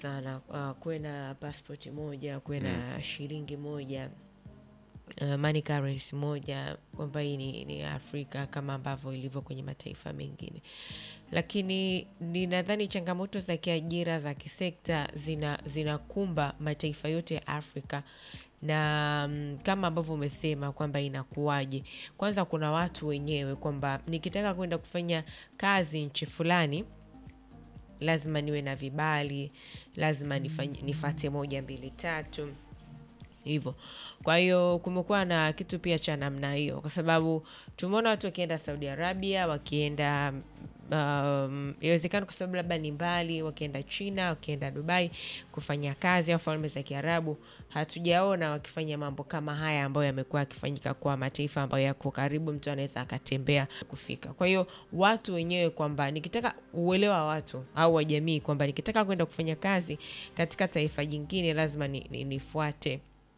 sana uh, kuwe na passport moja kuwe na shilingi moja uh, money currency moja kwamba hii ni, ni Afrika kama ambavyo ilivyo kwenye mataifa mengine, lakini ninadhani changamoto za kiajira za kisekta zina zinakumba mataifa yote ya Afrika na mm, kama ambavyo umesema kwamba inakuwaje, kwanza kuna watu wenyewe kwamba nikitaka kwenda kufanya kazi nchi fulani lazima niwe na vibali, lazima nifanye, nifate moja mbili tatu hivyo. Kwa hiyo kumekuwa na kitu pia cha namna hiyo, kwa sababu tumeona watu wakienda Saudi Arabia, wakienda um, inawezekana kwa sababu labda ni mbali, wakienda China, wakienda Dubai kufanya kazi au falme za Kiarabu, hatujaona wakifanya mambo kama haya ambayo yamekuwa yakifanyika kwa mataifa ambayo yako karibu, mtu anaweza akatembea kufika. Kwa hiyo watu wenyewe kwamba nikitaka uelewa wa watu au wa jamii kwamba nikitaka kwenda kufanya kazi katika taifa jingine lazima ni, ni, nifuate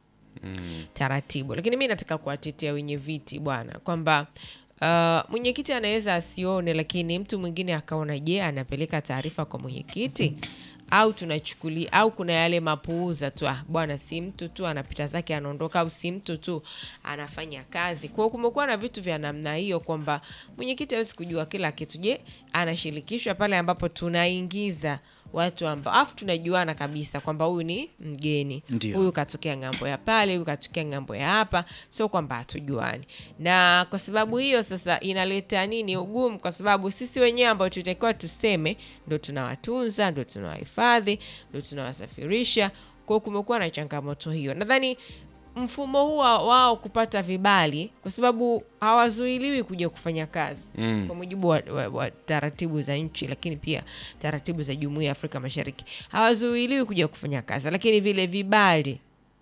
taratibu, lakini mi nataka kuwatetea wenye viti bwana, kwamba uh, mwenyekiti anaweza asione, lakini mtu mwingine akaona. Je, anapeleka taarifa kwa mwenyekiti au tunachukulia au kuna yale mapuuza tu, ah, bwana, si mtu tu anapita zake anaondoka, au si mtu tu anafanya kazi. Kwa hiyo kumekuwa na vitu vya namna hiyo kwamba mwenyekiti hawezi kujua kila kitu. Je, anashirikishwa pale ambapo tunaingiza watu ambao afu tunajuana kabisa kwamba huyu ni mgeni, Ndio. huyu katokea ng'ambo ya pale, huyu katokea ng'ambo ya hapa, sio kwamba hatujuani. Na kwa sababu hiyo sasa inaleta nini ugumu, kwa sababu sisi wenyewe ambao tutakiwa tuseme ndo tunawatunza, ndo tunawahifadhi, ndo tunawasafirisha. Kwa hiyo kumekuwa na changamoto hiyo. Nadhani mfumo huu wa- wao kupata vibali, kwa sababu hawazuiliwi kuja kufanya kazi kwa mujibu wa, wa, wa taratibu za nchi, lakini pia taratibu za Jumuiya ya Afrika Mashariki, hawazuiliwi kuja kufanya kazi, lakini vile vibali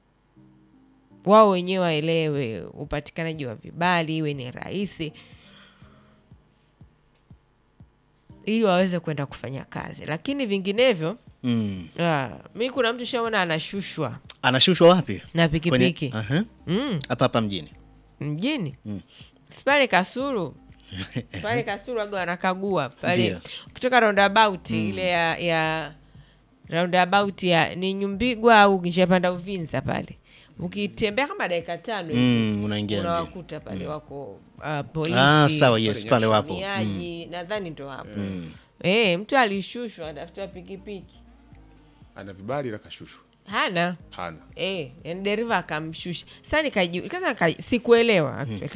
wao wenyewe waelewe, upatikanaji wa vibali iwe ni rahisi ili waweze kwenda kufanya kazi, lakini vinginevyo Mm. ah, mi kuna mtu shaona anashushwa Anashushwa wapi? na Kwenye- pikipiki Aha. mm, Hapa hapa mjini. mjini si pale Kasulu pale Kasulu waga wanakagua pale Ndio. kutoka roundabout ile ya, ya roundabout ya ni Nyumbigwa au njia panda Uvinza pale ukitembea kama dakika tano hivi Mm, unaingia mjini. unawakuta pale wako uh, polisi Ah, sawa, yes, pale wapo. wahamiaji, nadhani ndo hapo eh, mtu alishushwa anafuta pikipiki ana vibali la kashushwa hana hana eh, yani dereva akamshusha. Sasa nikaji sasa nika- sikuelewa actually.